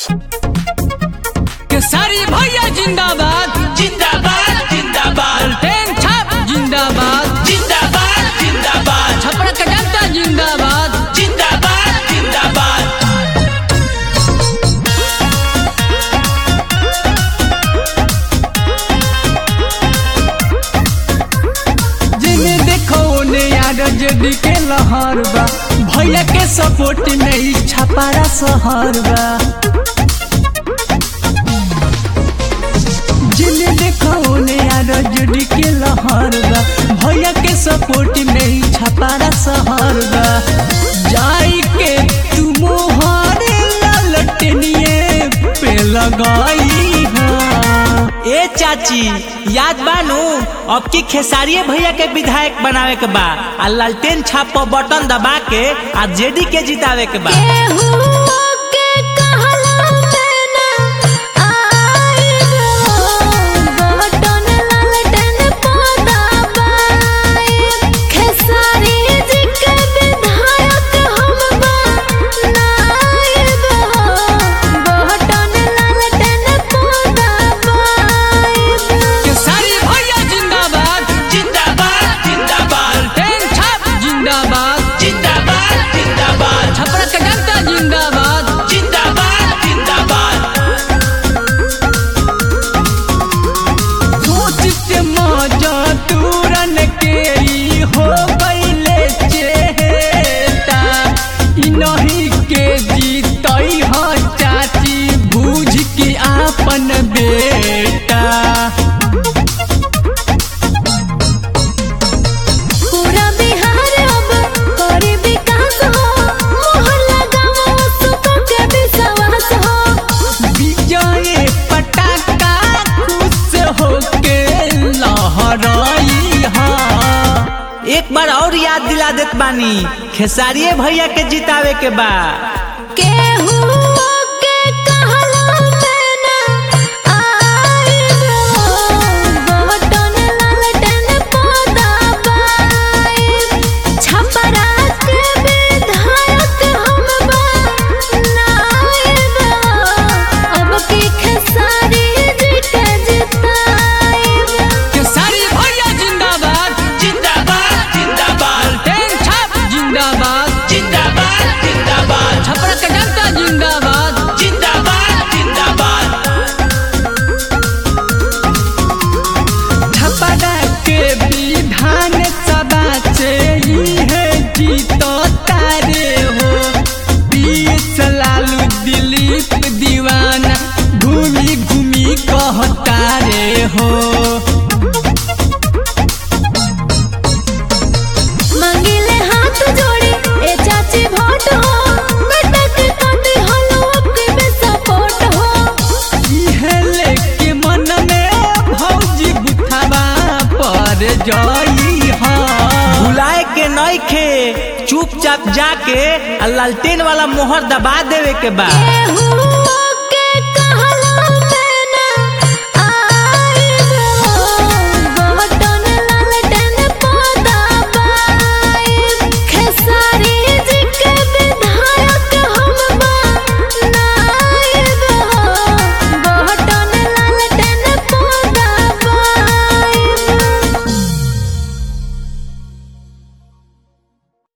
केसरी भैया जिंदाबाद जिंदाबाद जिंदाबाद टेन छाप जिंदाबाद जिंदाबाद जिंदाबाद छपरा का जनता जिंदाबाद जिंदाबाद जिंदाबाद जिन्हें देखो ने यार जेडी के लहर बा भैया के सपोर्ट में ई छपारा शहर बा जिन्हें देखो ने यार जेडी के लहर बा भैया के सपोर्ट में ई छपारा शहर बा जाई के तू मोहर ललटनिए पे लगाई हा ए चाची याद बानू अब की खेसारिये भैया के विधायक बनावे के बा आ लालटेन छाप पर बटन दबा के आ जेडी के जितावे के बा केहुआ के कहला में ना आइब हो, बटन लालटेन पर दबाइब। खेसारी जी के विधायक हम बनाइब हो, बटन लालटेन पर दबाइब। केसरी भैया जिंदाबाद जिंदाबाद जिंदाबाद टेन छाप जिंदाबाद जिंदाबाद जिंदाबाद छपरा का जनता जिंदाबाद जिंदाबाद जिंदाबाद सोचित मजा तुरन के ई हो गईले चेता ई नहीं के जीतई ह चाची बूझ के आपन बेटा पूरा बिहार अब करे विकास हो मोहर लगाओ सुख के विश्वास हो विजय पटाखा खुश होके लहराई हा एक बार और याद दिला देत बानी खेसारिये भैया के जितावे के बा केहुआ के कहला में ना आइब हो, बटन लालटेन पर दबाइब। छपरा के विधायक हम बनाइब हो, अब की खेसारी जी के जिताइब। केसरी भैया जिंदाबाद जिंदाबाद जिंदाबाद टेन छाप जिंदाबाद जिंदाबाद जिंदाबाद छपरा का जनता जिंदाबाद जिंदाबाद जिंदाबाद छपरा के विधान सभा से ही है जीतो तारे हो बीस लालू दिलीप दीवाना घूमी घूमी कहता रे हो मंगिले हाथ जोड़े ए चाची वोट हो बेटा के काटे हलवा के बे सपोर्ट हो इहे लेके मन में भौजी बुथावा पर जाई हा भुलाए के नहीं खे चुपचाप जाके आ लालटेन वाला मोहर दबा देवे के बा केहू